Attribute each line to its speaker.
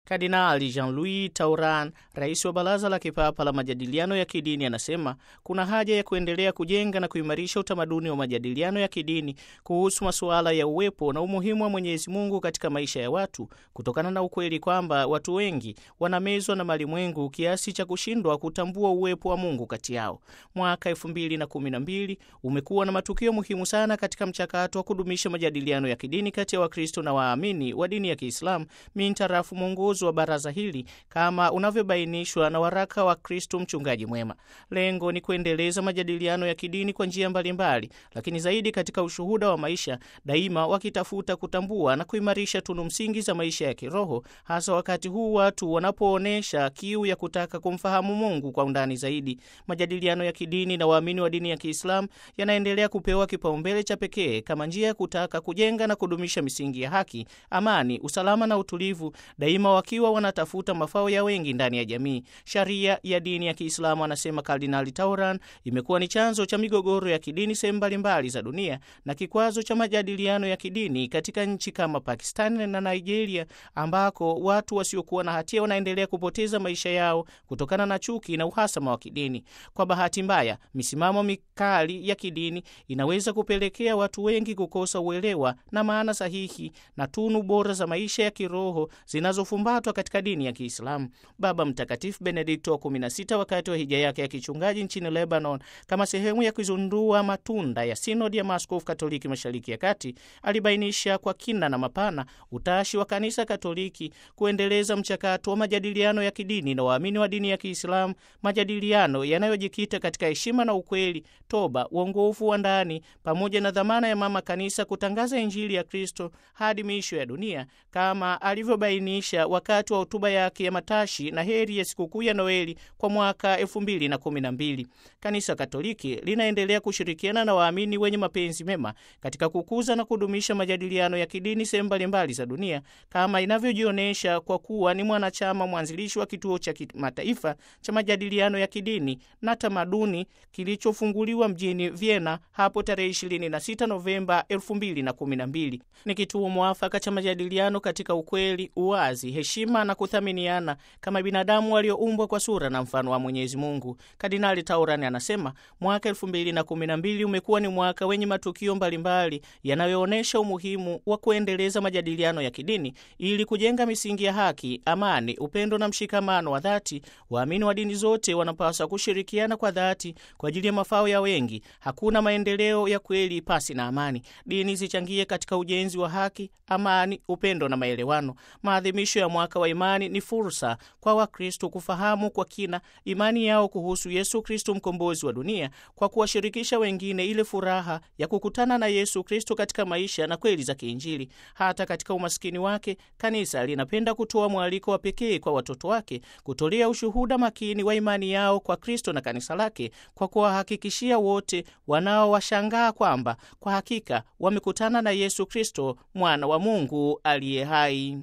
Speaker 1: Kardinali Jean-Louis Tauran, rais wa Baraza la Kipapa la Majadiliano ya Kidini, anasema kuna haja ya kuendelea kujenga na kuimarisha utamaduni wa majadiliano ya kidini kuhusu masuala ya uwepo na umuhimu wa Mwenyezi Mungu katika maisha ya watu, kutokana na ukweli kwamba watu wengi wanamezwa na malimwengu kiasi cha kushindwa kutambua uwepo wa Mungu kati yao. Mwaka 2012 umekuwa na matukio muhimu sana katika mchakato wa kudumisha majadiliano ya kidini kati ya Wakristo na waamini wa dini ya Kiislamu mintarafu mwongozo wa baraza hili kama unavyobainishwa na waraka wa Kristo Mchungaji Mwema. Lengo ni kuendeleza majadiliano ya kidini kwa njia mbalimbali, lakini zaidi katika ushuhuda wa maisha, daima wakitafuta kutambua na kuimarisha tunu msingi za maisha ya kiroho, hasa wakati huu watu wanapoonyesha kiu ya kutaka kumfahamu Mungu kwa undani zaidi. Majadiliano ya kidini na waamini wa dini ya Kiislamu yanaendelea kupewa kipaumbele cha pekee kama njia ya kutaka kujenga na kudumisha misingi ya haki, amani, usalama na utulivu, daima wakiwa wanatafuta mafao ya wengi ndani ya jamii. Sharia ya dini ya Kiislamu, anasema Kardinali Tauran, imekuwa ni chanzo cha migogoro ya kidini sehemu mbalimbali za dunia na kikwazo cha majadiliano ya kidini katika nchi kama Pakistani na Nigeria, ambako watu wasiokuwa na hatia wanaendelea kupoteza maisha yao kutokana na chuki na uhasama wa kidini. Kwa bahati mbaya, misimamo mikali ya kidini inaweza kupelekea watu wengi kukosa uelewa na maana sahihi na tunu bora za maisha ya kiroho zinazofumbatwa katika dini ya Kiislamu. Baba Mtakatifu Benedikto wa 16 wakati wa hija yake ya kichungaji nchini Lebanon, kama sehemu ya kuzundua matunda ya sinodi ya maaskofu Katoliki Mashariki ya Kati, alibainisha kwa kina na mapana utashi wa Kanisa Katoliki kuendeleza mchakato wa majadiliano ya kidini na waamini wa dini ya Kiislamu, majadiliano yanayojikita katika heshima na ukweli, toba, uongofu wa ndani, pamoja na dhamana ya Mama Kanisa kutangaza Injili ya Kristo hadi miisho ya dunia, kama alivyobainisha wakati wa hotuba yake ya matashi na heri ya sikukuu ya Noeli kwa mwaka 2012. Kanisa Katoliki linaendelea kushirikiana na waamini wenye mapenzi mema katika kukuza na kudumisha majadiliano ya kidini sehemu mbalimbali za dunia kama inavyojionyesha kwa kuwa ni mwanachama mwanzilishi wa kituo cha kimataifa cha majadiliano ya kidini na tamaduni kilichofunguliwa mjini Vienna hapo tarehe 26 Novemba 2012. Ni kituo mwafaka cha majadiliano katika ukweli, uwazi, heshima na kuthaminiana kama binadamu walioumbwa kwa sura na mfano wa Mwenyezi Mungu. Kardinali Taurani anasema mwaka 2012 umekuwa ni mwaka wenye matukio mbalimbali yanayoonyesha umuhimu wa kuendeleza majadiliano ya kidini ili kujenga misingi ya haki, amani, upendo na mshikamano wa dhati. Waamini wa dini zote wanapaswa kushirikiana kwa dhati kwa ajili ya mafao ya wengi. Hakuna maendeleo ya kweli pasi na amani. Dini zichangie katika ujenzi wa haki, amani, upendo na maelewano. Maadhimisho ya mwaka wa imani ni fursa kwa Wakristo kufahamu kwa kina imani yao kuhusu Yesu Kristo, mkombozi wa dunia, kwa kuwashirikisha wengine ile furaha ya kukutana na Yesu Kristo katika maisha na kweli za kiinjili. Hata katika umaskini wake, kanisa linapenda kutoa mwaliko wa pekee kwa watoto wake kutolea ushuhuda makini wa imani yao kwa Kristo na kanisa lake, kwa kuwahakikishia wote wanaowashangaa kwamba kwa hakika wamekutana na Yesu Kristo, mwana wa Mungu aliye hai.